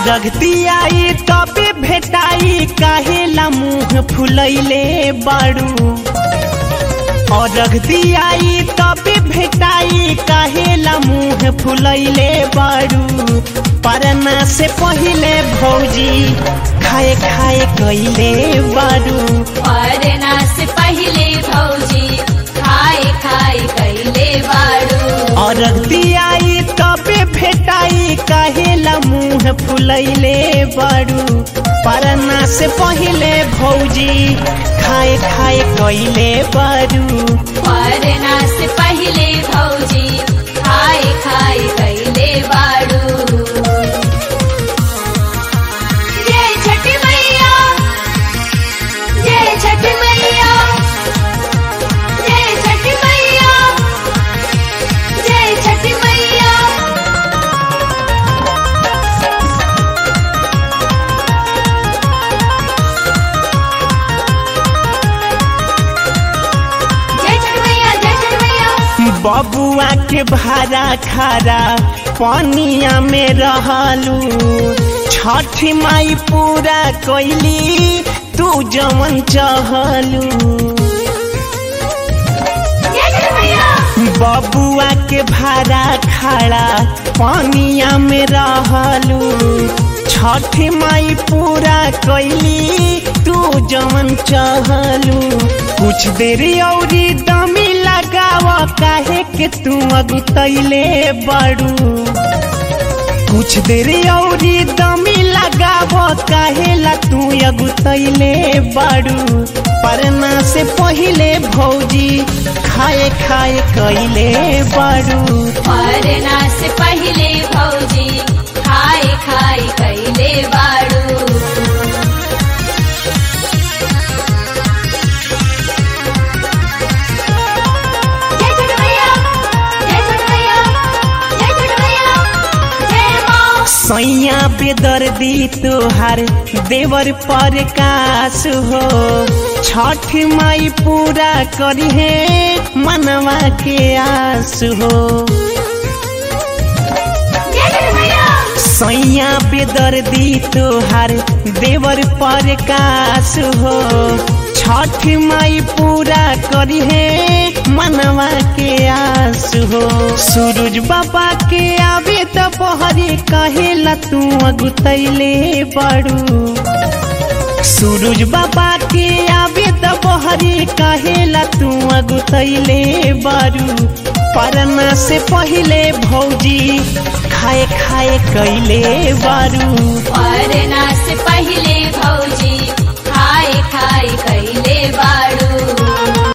अरगतियाई तबे भेटाई काहेला मुंह फुलैले बाड़ू अरगतियाई तबे भेटाई काहेला मुंह फुलैले बाड़ू परना से पहिले भौजी खाए खाए कैले बाड़ू मरना से पहले भौजी खाए खाए कैले बाड़ू अरगतियाई तबे भेटाई काहेला मुंह फुलैले बाड़ू परना से पहिले भौजी खाए खाए कैले बाड़ू मरना से पहले भौजी खाए खाए कैले बाड़ू जय छठ मैया जय छठ मैया जय छठ मैया जय छठ मैया जय छठ मैया जय छठ मैया बबुआ के भारा खारा पनिया में रहलू छठ माई पूरा कैली तू जवन चहलू जय छठ मैया बबुआ के भारा खाड़ा पनिया में रहलू छठ माई पूरा कैली तू जवन चहलू कुछ देर औरी दमी लगाव काहे के तू अगुतैले बड़ू कुछ देर औरी दमी लगाव काहेला तू अगुतैले बाड़ू परना से पहिले भौजी खाए खाए कैले बाड़ू मरना से पहले भौजी खाए खाए कैले बाड़ू जय छठ मैया जय छठ मैया जय छठ मैया जय माँ सैया बेदर्दी तोहार देवर पर कास हो छठ माई पूरा करी है मनवा के आस हो जय छठ मैया सैया बेदर्दी तोहार देवर पर कास हो छठ माई पूरा करी है मनवा के आस हो सूरज बाबा के आवे त पहरी कहेला तू अगुतैले बड़ू सूरज बाबा के आवे त बहरी कहेला तू अगुतैले बारू परना से पहिले भौजी खाए खाए कैले बारू मरना से पहले भौजी खाए खाए कैले